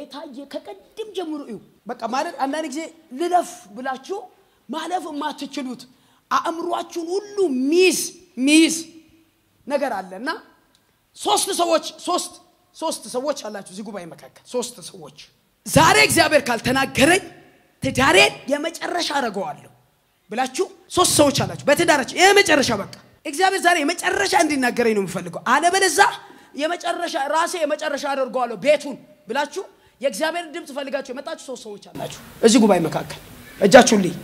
ጌታ ከቀድም ጀምሮ እዩ። በቃ ማለት አንዳንድ ጊዜ ልለፍ ብላችሁ ማለፍ የማትችሉት አእምሯችሁን ሁሉ ሚይዝ ሚይዝ ነገር አለ እና ሶስት ሰዎች ሶስት ሶስት ሰዎች አላችሁ እዚህ ጉባኤ መካከል ሶስት ሰዎች ዛሬ እግዚአብሔር ካልተናገረኝ ትዳሬን የመጨረሻ አደርገዋለሁ ብላችሁ ሶስት ሰዎች አላችሁ በትዳራችሁ የመጨረሻ በቃ እግዚአብሔር ዛሬ የመጨረሻ እንዲናገረኝ ነው የምፈልገው አለበለዛ የመጨረሻ ራሴ የመጨረሻ አደርገዋለሁ ቤቱን ብላችሁ የእግዚአብሔር ድምፅ ፈልጋችሁ የመጣችሁ ሶስት ሰዎች አላችሁ እዚህ ጉባኤ መካከል እጃችሁን ልይ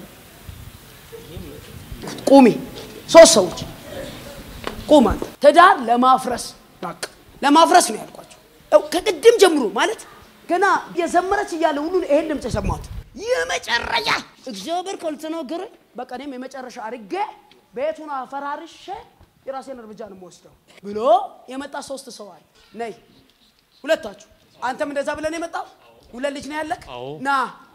ቁሚ ሶስት ሰዎች ቁም አንተ ትዳር ለማፍረስ በቃ ለማፍረስ ነው ያልኳቸው ያው ከቅድም ጀምሮ ማለት ገና የዘመረች እያለ ሁሉ ይሄን ድምፅ የሰማሁት የመጨረሻ እግዚአብሔር ካልተናገረኝ በቃ እኔም የመጨረሻ አድርጌ ቤቱን አፈራርሼ የራሴን እርምጃ ነው የምወስደው ብሎ የመጣ ሶስት ሰው አለ ነይ ሁለታችሁ አንተም እንደዛ ብለን የመጣው ሁለት ልጅ ነው ያለክ አዎ። ና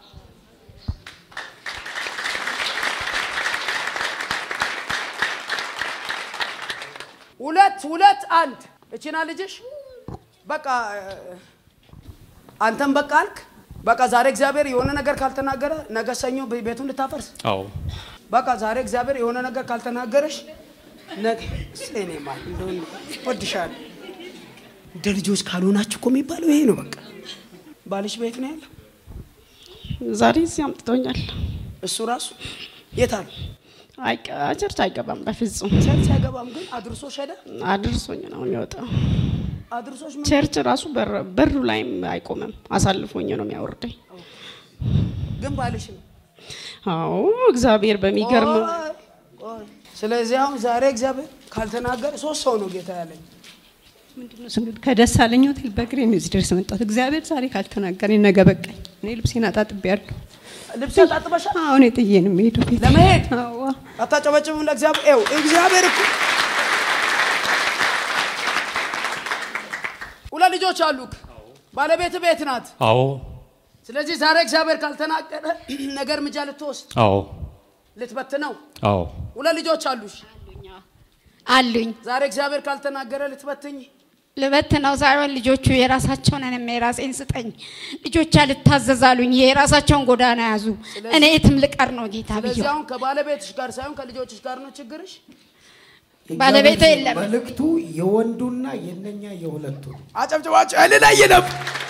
ሁለት ሁለት አንድ እቺና ልጅሽ በቃ እ፣ አንተም በቃ አልክ በቃ ዛሬ እግዚአብሔር የሆነ ነገር ካልተናገረ ነገ ሰኞ ቤ- ቤቱን ልታፈርስ አዎ በቃ ዛሬ እግዚአብሔር የሆነ ነገር ካልተናገረሽ ነገ እኔ ማለት እንደሆነ ወድሻለሁ እንደ ልጆች ካልሆናችሁ እኮ የሚባለው ይሄ ነው በቃ ባልሽ ቤት ነው ያለው ዛሬ እዚህ አምጥቶኛል። እሱ ራሱ የት አሉ አይቀ- ቸርች አይገባም በፍጹም። ቸርች አይገባም ግን አድርሶሽ ሄደ አድርሶኝ ነው የሚወጣው። አድርሶሽ ምን ቸርች ራሱ በር- በሩ ላይም አይቆምም። አሳልፎኝ ነው የሚያወርደኝ። ግን ባልሽ ነው አዎ እግዚአብሔር በሚገርም ቆይ፣ ቆይ። ስለዚህ አሁን ዛሬ እግዚአብሔር ካልተናገረ ሶስት ሰው ነው ጌታ ያለኝ ምንድነው ስንል ከደሳለኝ ሆቴል በእግሬ ነው እዚህ ድረስ መጣሁት። እግዚአብሔር ዛሬ ካልተናገረኝ ነገ በቃኝ። እኔ ልብሴን አጣጥቤያለሁ። ልብስ ታጥበሻል አሁን የጥዬ ነው የምሄደው ቤት ለመሄድ አዎ አታጨበጭብም ለእግዚአብሔር ይኸው እግዚአብሔር እኮ ሁለት ልጆች አሉክ ባለቤት ቤት ናት አዎ ስለዚህ ዛሬ እግዚአብሔር ካልተናገረ ነገር እርምጃ ልትወስድ አዎ ልትበትነው አዎ ሁለት ልጆች አሉሽ አሉኝ ዛሬ እግዚአብሔር ካልተናገረ ልትበትኝ ልበት ነው ሳይሆን ልጆቹ የራሳቸውን እኔም የራሴን ስጠኝ ልጆች አልታዘዛሉኝ የራሳቸውን ጎዳና ያዙ እኔ የትም ልቀር ነው ጌታ ስለዚህ ብዬ አሁን ከባለቤትሽ ጋር ሳይሆን ከልጆችሽ ጋር ነው ችግርሽ ባለቤቴ የለም መልእክቱ የወንዱና የነኛ የሁለቱ ነው። አጨብጭባቸው እልል አይልም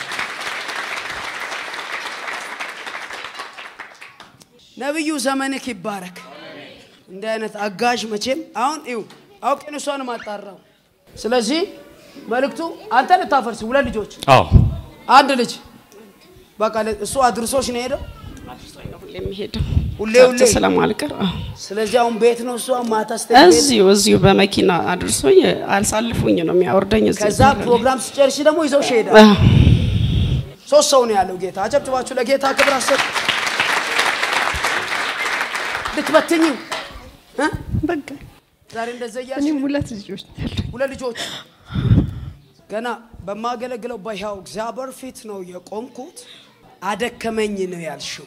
ነቢዩ ዘመንክ ይባረክ እንዲህ አይነት አጋዥ መቼም አሁን ይው አውቄን እሷን ማጣራው ስለዚህ መልእክቱ አንተ ልታፈርስ ሁለት ልጆች አዎ አንድ ልጅ በቃ ለ- እሱ አድርሶች ነው ሄደው ሁሌ የሚሄደው ሁሌ ቸርች ሁሌ ስለማልቀር አዎ። ስለዚህ አሁን ቤት ነው እሷ ማታ ስትሄድ ቤት እዚሁ እዚሁ በመኪና አድርሶኝ አልሳልፉኝ ነው የሚያወርደኝ። እዚሁ ከዛ ፕሮግራም ስጨርሽ ደግሞ ይዘው ሄዳል አዎ። ሶስት ሰው ነው ያለው ጌታ አጨብጭባችሁ ለጌታ ክብር አሰጥ ልትበትኝ እ? በቃ ዛሬ እንደዛ እያልሽ እኔም ሁለት ልጆች ነው ያሉኝ። ሁለት ልጆች ገና በማገለግለው በሕያው እግዚአብሔር ፊት ነው የቆምኩት አደከመኝ ነው ያልሽው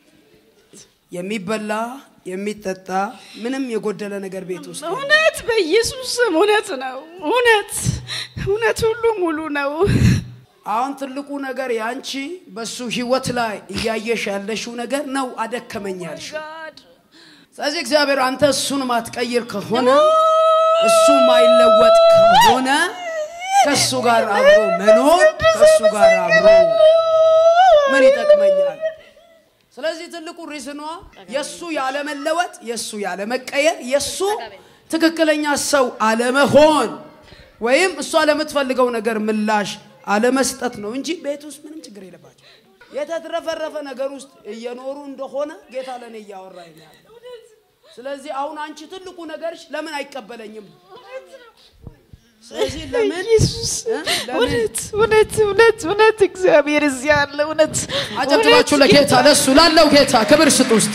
የሚበላ የሚጠጣ ምንም የጎደለ ነገር ቤት ውስጥ የለም። እውነት በኢየሱስ ስም እውነት ነው። እውነት እውነት ሁሉ ሙሉ ነው። አሁን ትልቁ ነገር ያንቺ በሱ ህይወት ላይ እያየሽ ያለሽው ነገር ነው አደከመኝ ያልሽው ስለዚህ እግዚአብሔር አንተ እሱን ማትቀይር ከሆነ እሱ ማይለወጥ ከሆነ ከእሱ ጋር አብሮ መኖር ከእሱ ጋር አብሮ ምን ይጠቅመኛል ስለዚህ ትልቁ ሪዝኗ የእሱ ያለመለወጥ የእሱ ያለመቀየር የእሱ ትክክለኛ ሰው አለመሆን ወይም እሷ ለምትፈልገው ነገር ምላሽ አለመስጠት ነው እንጂ ቤት ውስጥ ምንም ችግር የለባቸው የተትረፈረፈ ነገር ውስጥ እየኖሩ እንደሆነ ጌታ ለእኔ እያወራኝ ነው ያለው ስለዚህ አሁን አንቺ ትልቁ ነገርሽ ለምን አይቀበለኝም ስለዚህ ለምን ኢየሱስ እ? ለምን እውነት እውነት እውነት እውነት እግዚአብሔር እዚህ አለ። እውነት አጨብጭባችሁ እውነት ለጌታ ለሱ ላለው ጌታ ክብር ስጥ ውስጥ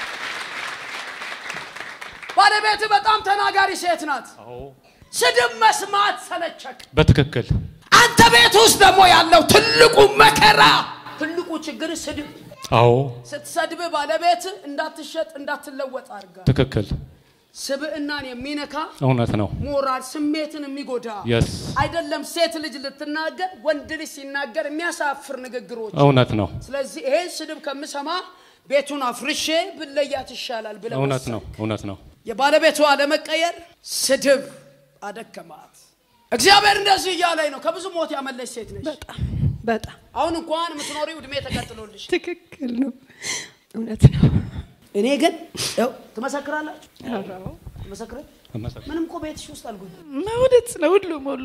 ባለቤት በጣም ተናጋሪ ሴት ናት አዎ ስድብ መስማት ሰለቸክ በትክክል አንተ ቤት ውስጥ ደግሞ ያለው ትልቁ መከራ ትልቁ ችግር ስድብ አዎ ስትሰድብ ባለቤት እንዳትሸጥ እንዳትለወጥ አድርጋ ትክክል ስብዕናን የሚነካ እውነት ነው። ሞራል ስሜትን የሚጎዳ የስ አይደለም። ሴት ልጅ ልትናገር ወንድ ልጅ ሲናገር የሚያሳፍር ንግግሮች። እውነት ነው። ስለዚህ ይሄን ስድብ ከምሰማ ቤቱን አፍርሼ ብለያት ይሻላል ብለህ እውነት ወሰንክ። ነው። እውነት ነው። የባለቤቷ አለመቀየር ስድብ አደከማት። እግዚአብሔር እንደዚህ እያለኝ ነው። ከብዙ ሞት ያመለች ሴት ነች። በጣም በጣም አሁን እንኳን የምትኖሪው እድሜ ተቀጥሎልሽ። ትክክል ነው። እውነት ነው። እኔ ግን ያው ትመሰክራላችሁ፣ አዎ፣ ትመሰክረ እመሰክራለሁ። ምንም እኮ ቤትሽ ውስጥ አልጎኝ እውነት ነው። ሁሉም ሁሉ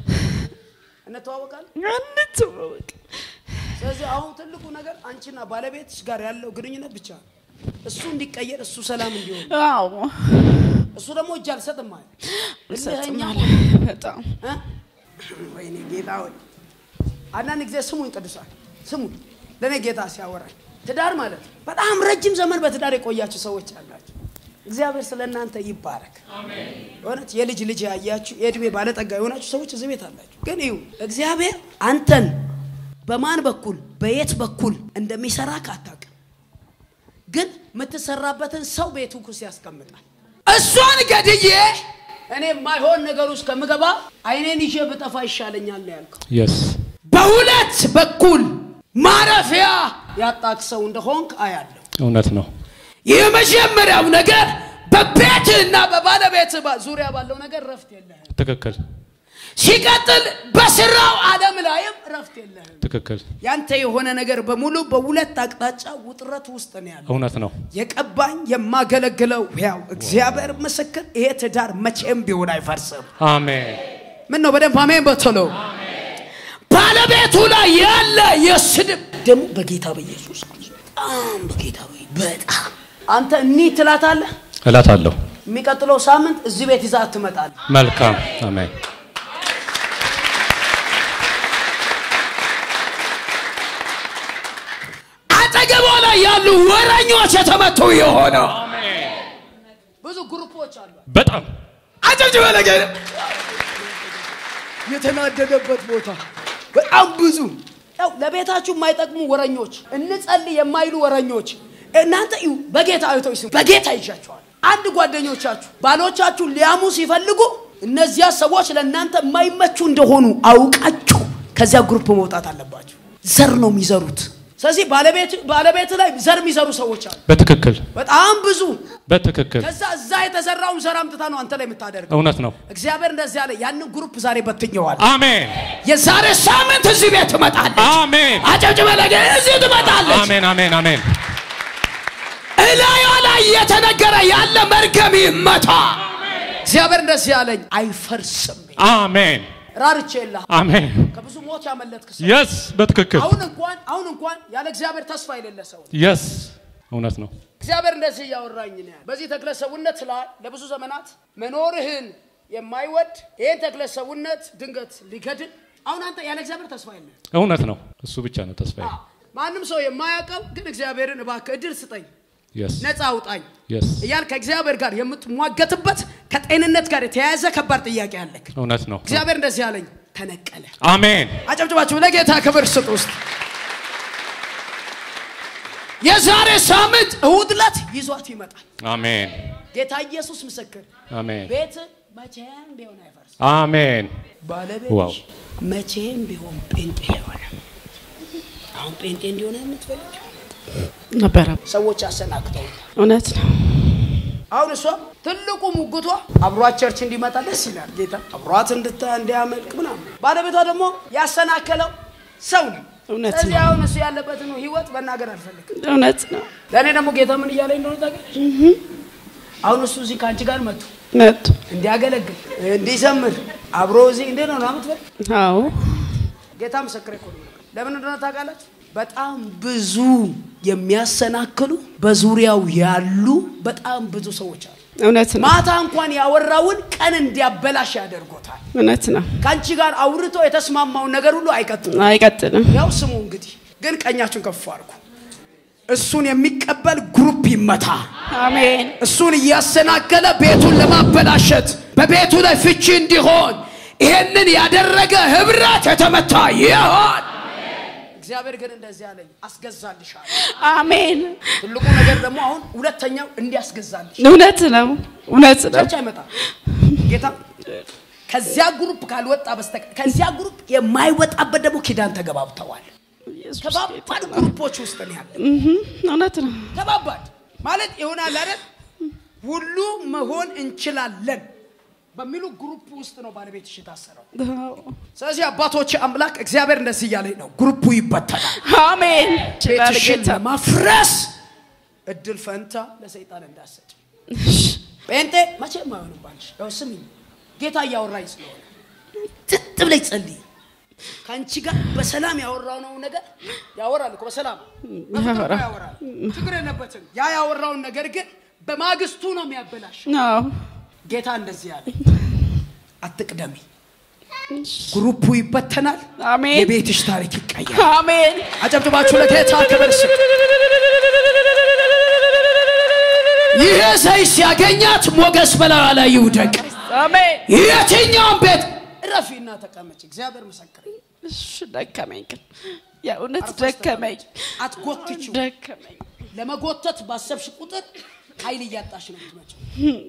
እንተዋወቃለን። አንተዋወቅ ስለዚህ አሁን ትልቁ ነገር አንቺና ባለቤትሽ ጋር ያለው ግንኙነት ብቻ ነው። እሱ እንዲቀየር፣ እሱ ሰላም እንዲሆን፣ አዎ እሱ ደግሞ እጅ አልሰጥም አለ። እልህኛ ሰጥማለ በጣም እ? ወይኔ ጌታ ሆይ አንዳንድ ጊዜ ስሙኝ ቅዱሳን ስሙኝ ለእኔ ጌታ ሲያወራኝ ትዳር ማለት ነው። በጣም ረጅም ዘመን በትዳር የቆያችሁ ሰዎች አላችሁ እግዚአብሔር ስለ እናንተ ይባረክ የሆነች የልጅ ልጅ ያያችሁ የእድሜ ባለጠጋ የሆናችሁ ሰዎች እዚህ ቤት አላችሁ ግን ይሁ እግዚአብሔር አንተን በማን በኩል በየት በኩል እንደሚሰራ አታውቅም ግን የምትሰራበትን ሰው ቤቱ ኩስ ያስቀምጣል እሷን ገድዬ እኔ የማይሆን ነገር ውስጥ ከምገባ አይኔን ይዤ ብጠፋ ይሻለኛል ነው ያልከው የስ በሁለት በኩል ማረፊያ ያጣክ ሰው እንደሆንክ አያለሁ እውነት ነው። የመጀመሪያው ነገር በቤትህና በባለቤትህ ባ- ዙሪያ ባለው ነገር ረፍት የለህም ትክክል ሲቀጥል በስራው ዓለም ላይም ረፍት የለህም ትክክል ያንተ የሆነ ነገር በሙሉ በሁለት አቅጣጫ ውጥረት ውስጥ ነው ያለው እውነት ነው። የቀባኝ የማገለግለው ያው እግዚአብሔር ምስክር ይሄ ትዳር መቼም ቢሆን አይፈርስም አሜን ምን ነው በደንብ አሜን በቶሎ ባለቤቱ ላይ ያለ የስድብ ደግሞ በጌታ በኢየሱስ በጣም በጌታ በ- በጣም አንተ እኒህ ትላታለህ እላታለሁ። የሚቀጥለው ሳምንት እዚህ ቤት ይዛት ትመጣለህ መልካም አሜን አጠገቧ ላይ ያሉ ወረኞች የተመቱ የሆነው ብዙ ግሩፖች አሉ በጣም አጨብጭበ ነገር የተናደደበት ቦታ በጣም ብዙ ያው ለቤታችሁ የማይጠቅሙ ወረኞች እንጸልይ የማይሉ ወረኞች እናንተ እዩ በጌታ አይቶች ስሙ በጌታ ይዣቸዋል አንድ ጓደኞቻችሁ ባሎቻችሁ ሊያሙ ሲፈልጉ እነዚያ ሰዎች ለእናንተ የማይመቹ እንደሆኑ አውቃችሁ ከዚያ ግሩፕ መውጣት አለባችሁ ዘር ነው የሚዘሩት ስለዚህ ባለቤት ባለቤት ላይ ዘር የሚዘሩ ሰዎች አሉ በትክክል በጣም ብዙ በትክክል ከዛ እዛ የተዘራውን ዘር አምጥታ ነው አንተ ላይ የምታደርገው እውነት ነው። እግዚአብሔር እንደዚህ አለ ያንን ግሩፕ ዛሬ በትኘዋል አሜን የዛሬ ሳምንት እዚህ ቤት ትመጣለች አሜን አጨብጭበ ነገር እዚህ ትመጣለች አሜን አሜን አሜን እላዩ ላይ እየተነገረ ያለ መርገም ይመታ እግዚአብሔር እንደዚህ ያለኝ አይፈርስም አሜን ራርቼላ አሜን ከብዙ ሞት ያመለጥክ ሰው የስ በትክክል አሁን እንኳን አሁን እንኳን ያለ እግዚአብሔር ተስፋ የሌለ ሰው የስ እውነት ነው። እግዚአብሔር እንደዚህ እያወራኝ ነው ያለ። በዚህ ተክለ ሰውነት ላይ ለብዙ ዘመናት መኖርህን የማይወድ ይህን ተክለ ሰውነት ድንገት ሊገድል አሁን አንተ ያለ እግዚአብሔር ተስፋ የለ እውነት ነው። እሱ ብቻ ነው ተስፋዬ። ማንም ሰው የማያውቀው ግን እግዚአብሔርን እባክህ እድል ስጠኝ የስ ነፃ አውጣኝ የስ እያል ከእግዚአብሔር ጋር የምትሟገትበት ከጤንነት ጋር የተያያዘ ከባድ ጥያቄ አለክ እውነት ነው። እግዚአብሔር እንደዚህ ያለኝ ተነቀለ አሜን አጨብጭባችሁ ለጌታ ክብር ስጥ ውስጥ የዛሬ ሳምንት እሁድ ዕለት ይዟት ይመጣል አሜን ጌታ ኢየሱስ ምስክር አሜን ቤት መቼም ቢሆን አይፈርስም አሜን ባለቤት ዋው መቼም ቢሆን ጴንጤ የሆነ አሁን ጴንጤ እንዲሆነ የምትፈልግ ነበረ። ሰዎች አሰናክተው እውነት ነው። አሁን እሷ ትልቁ ሙግቷ አብሯት ቸርች እንዲመጣ ደስ ይላል ጌታ አብሯት እንድታ እንዲያመልክ ምናምን ባለቤቷ ደግሞ ያሰናከለው ሰው ነው እውነት ስለዚህ ነው። አሁን እሱ ያለበትን ህይወት መናገር አልፈልግም እውነት ነው። ለእኔ ደግሞ ጌታ ምን እያለኝ እንደሆነ ታውቂያለሽ አሁን እሱ እዚህ ከአንቺ ጋር መጡ መጡ። እንዲያገለግል እንዲዘምር አብሮ እዚህ እንዴት ነው ናምትበል አዎ ጌታ ምስክር እኮ ነው። ለምን እንደሆነ ታውቃላችሁ? በጣም ብዙ የሚያሰናክሉ በዙሪያው ያሉ በጣም ብዙ ሰዎች አሉ። እውነት ነው። ማታ እንኳን ያወራውን ቀን እንዲያበላሽ ያደርጎታል። እውነት ነው። ከአንቺ ጋር አውርቶ የተስማማውን ነገር ሁሉ አይቀጥልም። አይቀጥልም። ያው ስሙ እንግዲህ ግን ቀኛችሁን ከፍ አድርጉ። እሱን የሚቀበል ግሩፕ ይመታ። አሜን። እሱን እያሰናከለ ቤቱን ለማበላሸት በቤቱ ላይ ፍቺ እንዲሆን ይሄንን ያደረገ ህብረት የተመታ ይሆን። እግዚአብሔር ግን እንደዚህ አለኝ፣ አስገዛልሻለሁ። አሜን። ትልቁ ነገር ደግሞ አሁን ሁለተኛው እንዲያስገዛልሽ እውነት ነው እውነት ነው ቸርች አይመጣም ጌታ ከዚያ ግሩፕ ካልወጣ በስተቀር ከዚያ ግሩፕ የማይወጣበት ደግሞ ኪዳን ተገባብተዋል ኢየሱስ ከባባድ ግሩፖች ውስጥ ነው ያለ እህ፣ እውነት ነው ከባባድ ማለት ይሆናል አይደል ሁሉ መሆን እንችላለን በሚሉ ግሩፕ ውስጥ ነው ባለቤትሽ የታሰረው አዎ። ስለዚህ አባቶች አምላክ እግዚአብሔር እንደዚህ እያለኝ ነው ግሩፑ ይበተናል አሜን ይችላል ቤትሽን ጌታ ለማፍረስ እድል ፈንታ ለሰይጣን እንዳሰጭ ጴንጤ መቼም አይሆንም ባልሽ ያው ስሚኝ ጌታ እያወራኝ ስለሆነ ትጥ ብለሽ ጸልይ ከአንቺ ጋር በሰላም ያወራው ነው ነገር ያወራል እኮ በሰላም በፍቅር እኮ ያወራል ችግር የለበትም ያ ያወራውን ነገር ግን በማግስቱ ነው የሚያበላሽ አዎ ጌታ እንደዚህ ያለ አትቅደሚ ግሩፑ ይበተናል አሜን የቤትሽ ታሪክ ይቀያል አሜን አጨብጭባችሁ ለጌታ ክብር ስጥ ይሄ ሰይፍ ሲያገኛት ሞገስ በላዩ ላይ ይውደቅ አሜን የትኛውም ቤት እረፊና ተቀመጭ እግዚአብሔር ምስክር እሺ ደከመኝ ግን የእውነት ደከመኝ አትጎትችው ደከመኝ ለመጎተት ባሰብሽ ቁጥር ኃይል እያጣሽ ነው የምትመጪው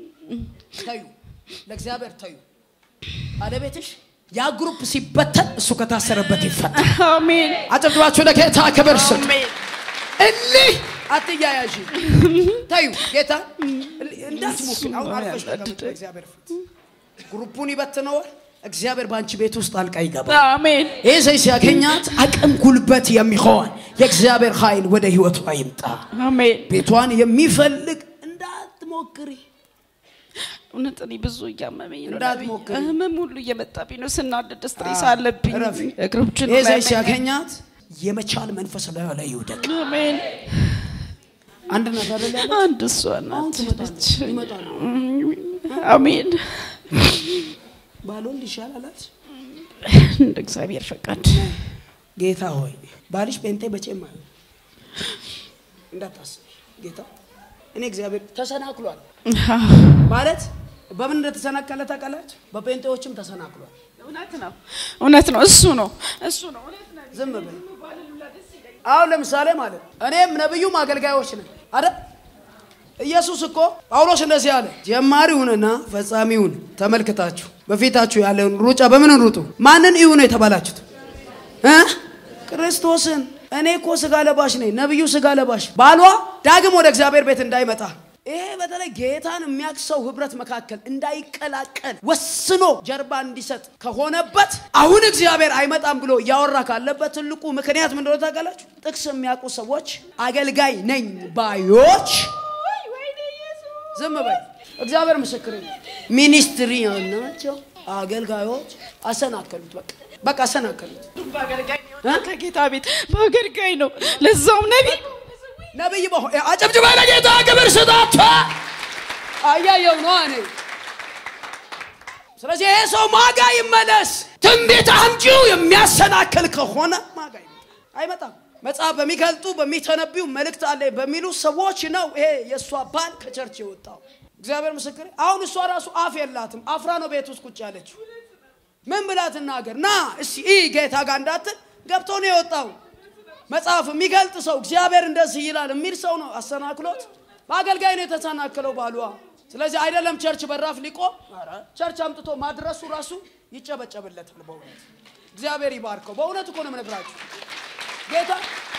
ተዩ ለእግዚአብሔር ተዩ ባለቤትሽ ያ ግሩፕ ሲበተን እሱ ከታሰረበት ይፈታል አሜን አጨብጭባችሁ ለጌታ ክብር ስጥ አሜን እልህ አትያያዥ ታዩ ጌታ እንዳትሞክር አሁን አልፈሽ ተቀመጥ በእግዚአብሔር ፊት ግሩፑን ይበትነዋል እግዚአብሔር በአንቺ ቤት ውስጥ አልቃ ይገባል አሜን ይህ ሰው ሲያገኛት አቅም ጉልበት የሚሆን የእግዚአብሔር ኃይል ወደ ህይወቷ ይምጣ አሜን ቤቷን የሚፈልግ እንዳትሞክሪ እውነት እኔ ብዙ እያመመኝ ነው እንዳትሞክሪ። ነቢይ። ህመም ሁሉ እየመጣብኝ ነው ስናደድ ስትሬስ አለብኝ እረፊ። እግሮችን ይህ ሰው ላይ ሲያገኛት የመቻል መንፈስ ላዩ ላይ ይውደቅ አሜን አንድ ነገር ላይ አንድ እሷ ናት ትመጣለች፣ ይመጣሉ። አሜን ባሎን ይሻላላት እንደ እግዚአብሔር ፈቃድ ጌታ ሆይ ባልሽ ጴንጤ በቼም አይሆን እንዳታስብ ጌታ እኔ እግዚአብሔር ተሰናክሏል ማለት በምን እንደተሰናከለ ታውቃላችሁ በጴንጤዎችም ተሰናክሏል እውነት ነው እውነት ነው እሱ ነው እሱ ነው እውነት ነው ዝም ብል አሁን ለምሳሌ ማለት እኔም ነብዩም አገልጋዮች ነን አይደል ኢየሱስ እኮ ጳውሎስ እንደዚህ አለ ጀማሪውንና ፈጻሚውን ተመልክታችሁ በፊታችሁ ያለውን ሩጫ በምን ሩጡ ማንን እዩ ነው የተባላችሁት እ ክርስቶስን እኔ እኮ ስጋ ለባሽ ነኝ ነብዩ ስጋ ለባሽ ባሏ ዳግም ወደ እግዚአብሔር ቤት እንዳይመጣ ይሄ በተለይ ጌታን የሚያውቅ ሰው ህብረት መካከል እንዳይቀላቀል ወስኖ ጀርባ እንዲሰጥ ከሆነበት አሁን እግዚአብሔር አይመጣም ብሎ እያወራ ካለበት ትልቁ ምክንያት ምን እንደሆነ ታውቃላችሁ? ጥቅስ የሚያውቁ ሰዎች አገልጋይ ነኝ ባዮች ዝም በይ እግዚአብሔር ምስክር ነው። ሚኒስትሪ ናቸው አገልጋዮች አሰናከሉት። በቃ በቃ አሰናከሉት። በአገልጋይ ነው ከጌታ ቤት በአገልጋይ ነው ለዛውም ነቢይ ነብይ በሆ- አጨብጭባ ለጌታ ክብር ስጣት። አያየው ነው እኔ። ስለዚህ ይሄ ሰው ማጋ ይመለስ። ትንቢት አምጪው የሚያሰናክል ከሆነ ማጋ ይመጣ አይመጣም። መጽሐፍ በሚገልጡ በሚተነቢው መልእክት አለ በሚሉ ሰዎች ነው ይሄ የእሷ ባል ከቸርች የወጣው። እግዚአብሔር ምስክር። አሁን እሷ ራሱ አፍ የላትም። አፍራ ነው ቤት ውስጥ ቁጭ ያለችው። ምን ብላ ትናገር? ና እስቲ ይ ጌታ ጋር እንዳትል ገብቶ ነው የወጣው። መጽሐፍ የሚገልጥ ሰው እግዚአብሔር እንደዚህ ይላል የሚል ሰው ነው አሰናክሎት። በአገልጋይ ነው የተሰናክለው ባሏ። ስለዚህ አይደለም ቸርች በራፍ ሊቆም ኧረ ቸርች አምጥቶ ማድረሱ ራሱ ይጨበጨብለታል። በእውነት እግዚአብሔር ይባርከው። በእውነት እኮ ነው የምነግራችሁ ጌታ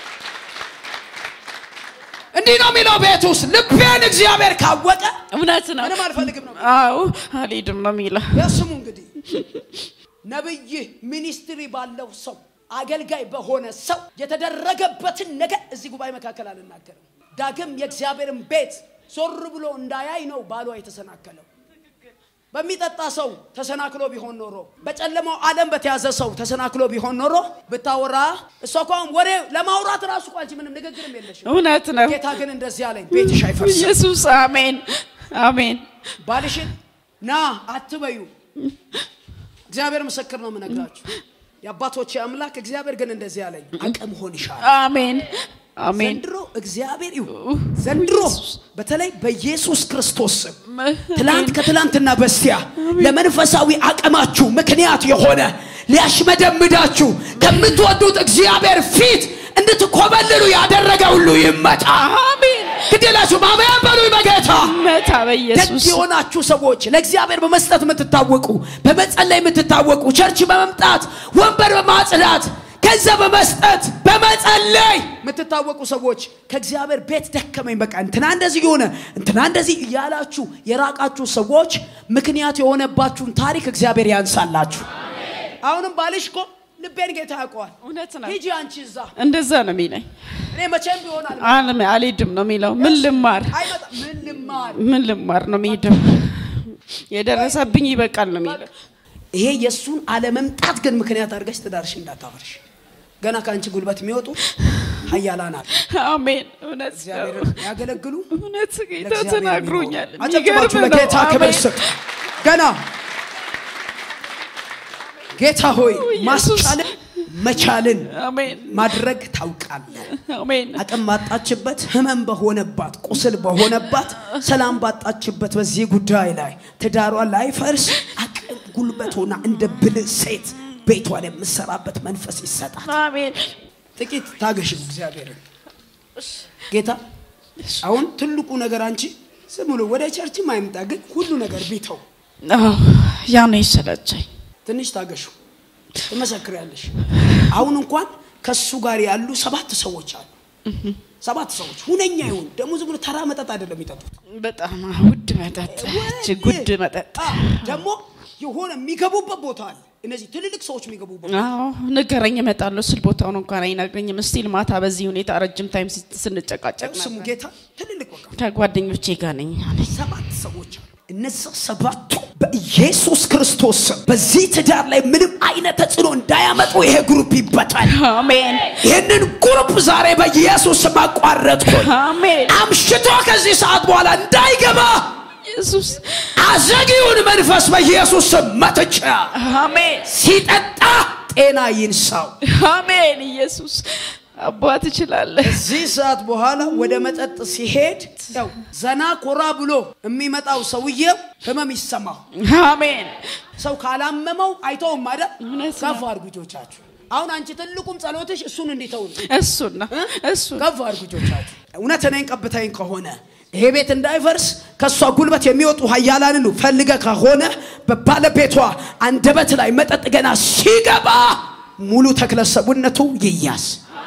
እንዲህ ነው የሚለው ቤት ውስጥ ልቤን እግዚአብሔር ካወቀ እውነት ነው ምንም አልፈልግም ነው አዎ አልሄድም ነው የሚለው የስሙ እንግዲህ ነብይ ሚኒስትሪ ባለው ሰው አገልጋይ በሆነ ሰው የተደረገበትን ነገር እዚህ ጉባኤ መካከል አልናገርም። ዳግም የእግዚአብሔርን ቤት ዞር ብሎ እንዳያይ ነው ባሏ የተሰናከለው። በሚጠጣ ሰው ተሰናክሎ ቢሆን ኖሮ፣ በጨለማው ዓለም በተያዘ ሰው ተሰናክሎ ቢሆን ኖሮ ብታወራ እሷ እኮ አሁን ወሬ ለማውራት ራሱ እኮ አንቺ ምንም ንግግርም የለሽም። እውነት ነው ጌታ ግን እንደዚህ አለኝ፣ ቤትሽ አይፈርስም። ኢየሱስ አሜን አሜን ባልሽን ና አትበዩ። እግዚአብሔር ምስክር ነው የምነግራችሁ። የአባቶቼ አምላክ እግዚአብሔር ግን እንደዚህ አለኝ፣ አቅም ሆንሻል። አሜን አሜን ዘንድሮ እግዚአብሔር ይሁን ዘንድሮ በተለይ በኢየሱስ ክርስቶስ ስም ትላንት ከትላንትና በስቲያ ለመንፈሳዊ አቅማችሁ ምክንያት የሆነ ሊያሽመደምዳችሁ ከምትወዱት እግዚአብሔር ፊት እንድትኮበልሉ ያደረገ ሁሉ ይመጣ። አሜን ግዴላችሁ አሜን በሉኝ በጌታ መታ ደግ በኢየሱስ የሆናችሁ ሰዎች ለእግዚአብሔር በመስጠት የምትታወቁ በመጸለይ የምትታወቁ ቸርች በመምጣት ወንበር በማጽዳት ገንዘብ በመስጠት በመጸለይ የምትታወቁ ሰዎች ከእግዚአብሔር ቤት ደከመኝ በቃ እንትና እንደዚህ የሆነ እንትና እንደዚህ እያላችሁ የራቃችሁ ሰዎች ምክንያት የሆነባችሁን ታሪክ እግዚአብሔር ያንሳላችሁ አሁንም ባልሽ እኮ ልቤን ጌታ ያውቀዋል እውነት ነው። ሂጂ አንቺ እዛ እንደዛ ነው የሚለኝ። እኔ መቼም ቢሆናል አልም አልሄድም ነው የሚለው። ምን ልማር አይመጣም ምን ልማር ምን ልማር ነው የሚሄደው። የደረሰብኝ ይበቃል ነው የሚለው። ይሄ የእሱን አለመምጣት ግን ምክንያት አድርገሽ ትዳርሽ እንዳታፈርሽ ገና ከአንቺ ጉልበት የሚወጡ ሀያላን አሉ አሜን። እውነት ነው። እግዚአብሔርን ያገለግሉ እውነት ጌታ ለእግዚአብሔር ተናግሮኛል። የሚኖሩ። አጨብጭባችሁ የሚገርም ነው። ለጌታ ክብር አሜን። ስጥ ገና ጌታ ሆይ ኢየሱስ። ማስቻልን መቻልን አሜን ማድረግ ታውቃለህ አሜን አቅም ባጣችበት ህመም በሆነባት ቁስል በሆነባት ሰላም ባጣችበት በዚህ ጉዳይ ላይ ትዳሯ ላይ ፈርስ አቅም ጉልበት ሆና እንደ ብልህ ሴት ቤቷን የምሰራበት መንፈስ ይሰጣል አሜን ጥቂት ታገሽው እግዚአብሔርን ጌታ አሁን ትልቁ ነገር አንቺ ዝም ብሎ ወደ ቸርችም አይምጣ ግን ሁሉ ነገር ቢተው አዎ፣ ያ ነው ይሰለቸኝ። ትንሽ ታገሹ ትመሰክሪያለሽ አሁን እንኳን ከሱ ጋር ያሉ ሰባት ሰዎች አሉ ሰባት ሰዎች ሁነኛ ይሁን ደግሞ ዝም ብሎ ተራ መጠጥ አይደለም የሚጠጡት በጣም ውድ መጠጥ እጅግ ውድ መጠጥ። አ፣ ደግሞ የሆነ የሚገቡበት ቦታ አለ እነዚህ ትልልቅ ሰዎች የሚገቡበት አዎ ንገረኝ፣ እመጣለሁ ስል ቦታውን እንኳን አይነግረኝም። ስቲል ማታ በዚህ ሁኔታ ረጅም ታይም ሲ- ስንጨቃጨቅ ስሙ ነበር። ጌታ ትልልቅ በቃ ከጓደኞቼ ጋር ነኝ አለኝ። ሰባት ሰዎች አሉ እነዛ ሰባቱ በኢየሱስ ክርስቶስ ስም በዚህ ትዳር ላይ ምንም አይነት ተጽዕኖ እንዳያመጡ ይሄ ግሩፕ ይበታል አሜን ይህንን ግሩፕ ዛሬ በኢየሱስ ስም አቋረጥኩኝ አሜን አምሽቶ ከዚህ ሰዓት በኋላ እንዳይገባ ኢየሱስ አዘጊውን መንፈስ በኢየሱስ ስም መትቻ አሜን ሲጠጣ ጤና ይንሳው አሜን ኢየሱስ አባት ትችላለህ። ከዚህ ሰዓት በኋላ ወደ መጠጥ ሲሄድ ያው ዘና ኮራ ብሎ የሚመጣው ሰውዬው ህመም ይሰማው አሜን ሰው ካላመመው አይተውም አይደል እውነት ነው። ከፍ አድርጉ እጆቻችሁ አሁን አንቺ ትልቁም ጸሎትሽ እሱን እንዲተው ነው እሱን ነው እሱን ከፍ አድርጉ እጆቻችሁ እውነት እኔን ቀብተኝ ከሆነ ይሄ ቤት እንዳይፈርስ ከእሷ ጉልበት የሚወጡ ሀያላንን ፈልገ ከሆነ በባለቤቷ አንደበት ላይ መጠጥ ገና ሲገባ ሙሉ ተክለ ሰውነቱ ይያዝ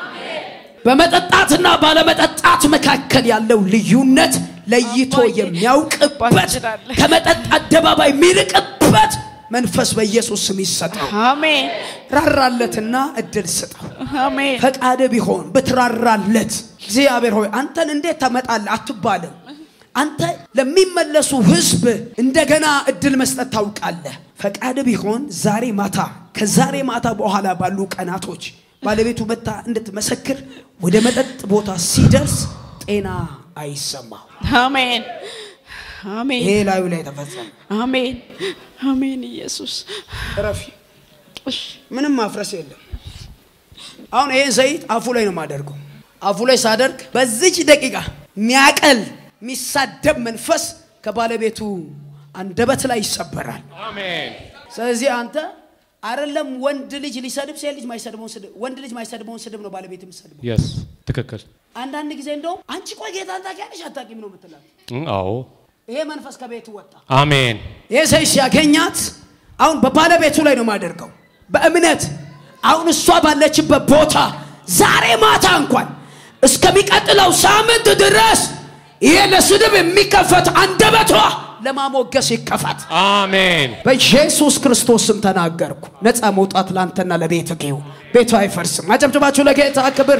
በመጠጣትና ባለመጠጣት መካከል ያለው ልዩነት ለይቶ አባዬ፣ የሚያውቅበት ትችላለህ። ከመጠጥ አደባባይ የሚርቅበት መንፈስ በኢየሱስ ስም ይሰጠው አሜን ራራለትና እድል ስጠው አሜን ፈቃድ ቢሆን ብትራራለት እግዚአብሔር ሆይ አንተን እንዴት ታመጣለህ አትባልም አንተ ለሚመለሱ ህዝብ እንደገና እድል መስጠት ታውቃለህ ፈቃድ ቢሆን ዛሬ ማታ ከዛሬ ማታ በኋላ ባሉ ቀናቶች ባለቤቱ መታ እንድትመሰክር ወደ መጠጥ ቦታ ሲደርስ ጤና አይሰማው አሜን አሜን ይሄ ላዩ ላይ ተፈጸመ አሜን አሜን ኢየሱስ ረፊ ምንም ማፍረስ የለም አሁን ይሄን ዘይት አፉ ላይ ነው የማደርገው አፉ ላይ ሳደርግ በዚች ደቂቃ ሚያቀል የሚሳደብ መንፈስ ከባለቤቱ አንደበት ላይ ይሰበራል አሜን ስለዚህ አንተ አይደለም ወንድ ልጅ ሊሰድብ ሴት ልጅ ማይሰድበውን ስድብ ወንድ ልጅ ማይሰድበውን ስድብ ነው ባለቤት የምሰድበው የስ ትክክል አንዳንድ ጊዜ እንደውም አንቺ ቆይ ጌታን ታውቂያለሽ አታውቂም ነው የምትላት እም፣ አዎ ይሄ መንፈስ ከቤቱ ወጣ አሜን ይህ ሰው ሲያገኛት አሁን በባለቤቱ ላይ ነው የማደርገው በእምነት አሁን እሷ ባለችበት ቦታ ዛሬ ማታ እንኳን እስከሚቀጥለው ሳምንት ድረስ ይሄ ለስድብ የሚከፈት አንደበቷ ለማሞገስ ይከፈት አሜን በኢየሱስ ክርስቶስ ስም ተናገርኩ ነፃ መውጣት ለአንተና ለቤት ጌው ቤቱ አይፈርስም አጨብጭባችሁ ለጌታ ክብር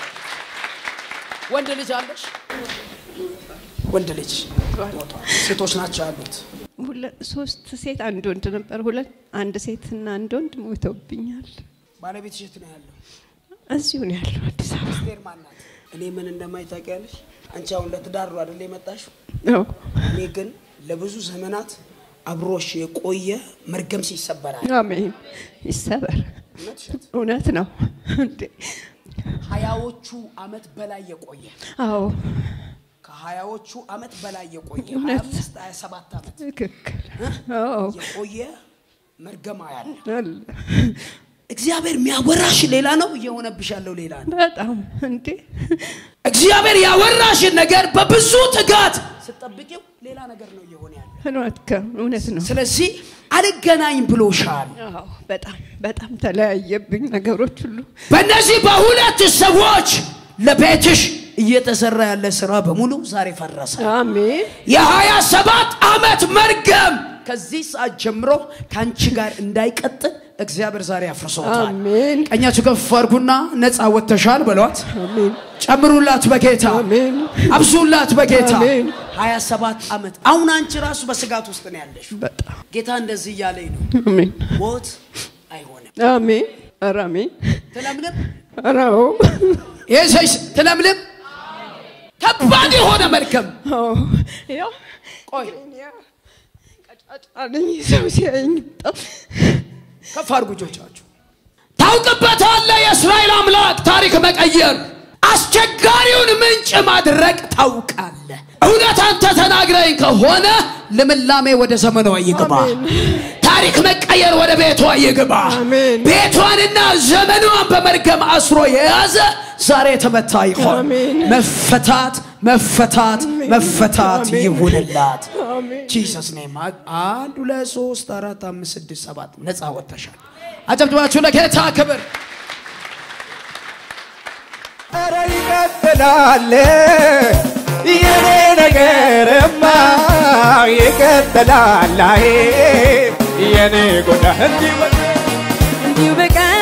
ወንድ ልጅ አለሽ ወንድ ልጅ ሴቶች ናቸው ያሉት ሁለ- ሶስት ሴት አንድ ወንድ ነበር። ሁለት አንድ ሴትና አንድ ወንድ ሞተውብኛል። ባለቤትሽ የት ነው ያለው እዚሁ ነው ያለው አዲስ አበባ። አስቴር ማናት? እኔ ምን እንደማይታወቂያለሽ አንቺ አሁን ለትዳር ነው አይደል የመጣሽው? አዎ። እኔ ግን ለብዙ ዘመናት አብሮሽ የቆየ መርገም ሲሰበራል። አሜን። ይሰበር። እውነት ነው እንዴ? ሀያዎቹ አመት በላይ የቆየ አዎ ከሀያዎቹ አመት በላይ የቆየ ሀያ እውነት። አምስት ሀያ ሰባት አመት ትክክል። አዎ የቆየ መርገማ ያለ አለ። እግዚአብሔር የሚያወራሽ ሌላ ነው፣ እየሆነብሽ ያለው ሌላ ነው። በጣም እንዴ እግዚአብሔር ያወራሽን ነገር በብዙ ትጋት ስጠብቂው ሌላ ነገር ነው እየሆነ ያለው። እውነት ከ- እውነት ነው። ስለዚህ አልገናኝ ብሎሻል። አዎ በጣም በጣም ተለያየብኝ ነገሮች ሁሉ። በእነዚህ በሁለት ሰዎች ለቤትሽ እየተሰራ ያለ ስራ በሙሉ ዛሬ ፈረሰ። አሜን የሀያ ሰባት ዓመት መርገም ከዚህ ሰዓት ጀምሮ ከአንቺ ጋር እንዳይቀጥል እግዚአብሔር ዛሬ አፍርሶታል። አሜን ቀኛችሁ ከፍ አድርጉና ነፃ ወጥተሻል በሏት። አሜን ጨምሩላት በጌታ አሜን አብዙላት በጌታ አሜን። 27 ዓመት አሁን አንቺ ራሱ በስጋት ውስጥ ነው ያለሽ። በጣም ጌታ እንደዚህ እያለኝ ነው፣ አሜን ሞት አይሆንም። አሜን ኧረ አሜን ትለምልም ኧረ አዎ ይህ ትለምልም። ከባድ የሆነ መርገም አዎ ያው ቆይ ቀጫጫ ነኝ ሰው ሲያየኝ በጣም ከፍ አድርጉ እጆቻችሁ። ታውቅበታለህ የእስራኤል አምላክ ታሪክ መቀየር፣ አስቸጋሪውን ምንጭ ማድረቅ ታውቃለህ። እውነት አንተ ተናግረኝ ከሆነ ልምላሜ ወደ ዘመኗ ይግባ፣ ታሪክ መቀየር ወደ ቤቷ ይግባ። አሜን። ቤቷንና ዘመኗን በመርገም አስሮ የያዘ ዛሬ የተመታ ይሆን። አሜን። መፈታት መፈታት መፈታት አሜን። ይሁንላት። አሜን ጂሰስ ኔም አንድ ሁለት ሶስት አራት አምስት ስድስት ሰባት ነፃ ወጥተሻል። አጨብጭባችሁ ለጌታ ክብር። ኧረ ይቀጥላል የኔ ነገርማ ይቀጥላል አይ የኔ ጎዳ እንዲህ በ- እንዲሁ በቀን